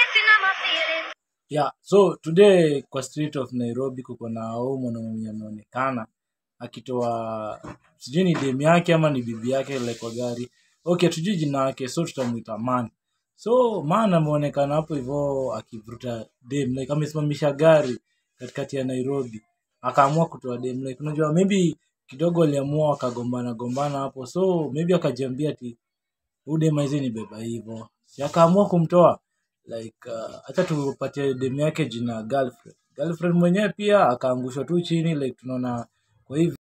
yeah so today kwa street of nairobi kuko na huu mwanaume mwenye ameonekana akitoa sijui ni dem yake ama ni bibi yake like kwa gari okay tujui jina yake so tutamwita man so man ameonekana hapo hivyo akivuruta dem like amesimamisha gari katikati ya nairobi akaamua kutoa dem like unajua maybe kidogo aliamua wakagombana gombana hapo so maybe akajiambia ati huyu dem hizi ni beba hivyo si akaamua kumtoa like uh, hata tupatie dem yake jina girlfriend girlfriend mwenyewe pia akaangushwa tu chini like tunaona kwa hivi